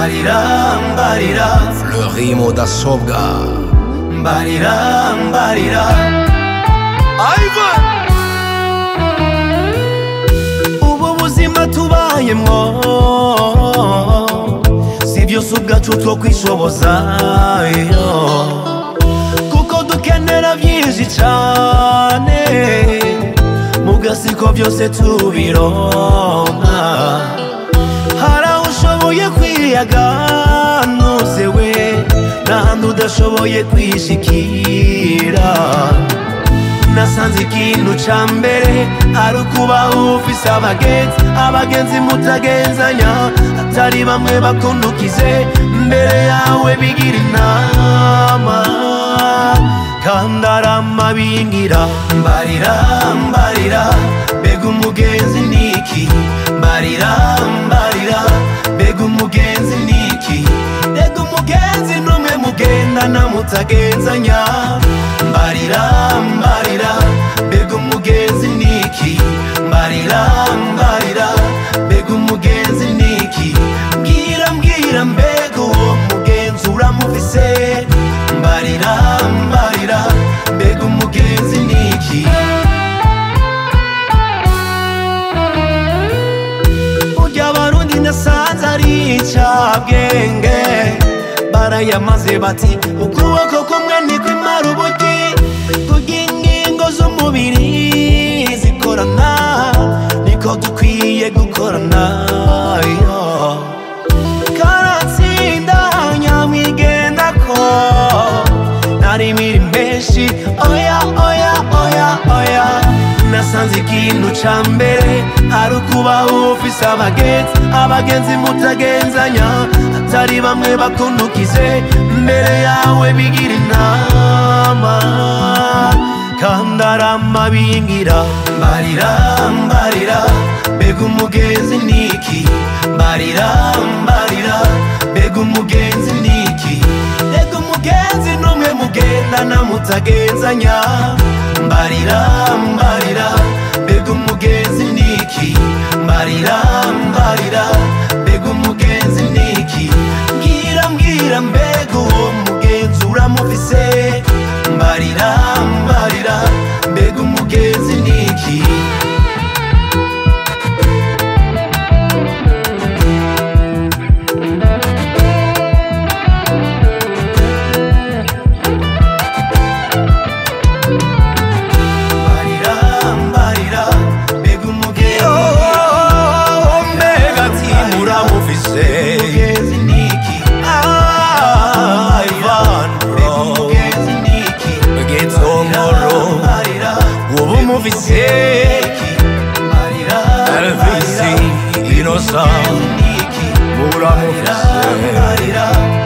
mbarira mbarira Fleurimo da Sobga mbarira mbarira Ivan ubu buzima tubayemwo si byose ubwacu two kwishoboza yo. kuko dukenera byinshi cyane mugasiko byose tubironka hari aho ushoboye kwiyaganuze we n'ahandi udashoboye kwishikira nasanze ikintu ca mbere ari ukuba ufise abagenzi abagenzi mutagenzanya atari bamwe bakundukize mbere yawe bigira inama kandi aramabingira mbarira mbarira mbega umugenzi niki mbarira mbarira mbega umugenzi niki mbega umugenzi n'umwe mugendana mutagenzanya mbarira mbarira mbega umugenzi niki mbarira mbarira mbega umugenzi niki mbwira mbwira mbega uwo mugenzi uramufise mbarira mbarira mbega umugenzi niki burya abarundi nasanze ari incabwenge barayamaze bati ukuboko kumwe nikwimara ubugi kurya ingingo z'umubiri zikorana niko dukwiye gukorana yo. karatsinda nyamwigenda ko nari miri menshi oya oya oya oya nasanze ikintu ca mbere ari ukuba ufise abagenzi abagenzi mutagenzanya atari bamwe bakundukize mbere yawe bigira inama kandi aramabingira mbarira mbarira mbega umugenzi niki mbarira mbarira mbega umugenzi niki mbega umugenzi n'umwe mugendana mutagenzanya mbarira mbarira mbega umugenzi niki mbarira mbarira mbega umugenzi niki mbwira mbwira mbega uwo mugenzi uramufise mbarira mbarira mbega umugenzi niki mbarira mbarira mbega umugenzi mbega ati muramufise umugenzi niki Ivan mbega bro umugenzi niki Gitongoro mbarira ubu mufise mbarira Elvis Innocent niki muramufise mbarira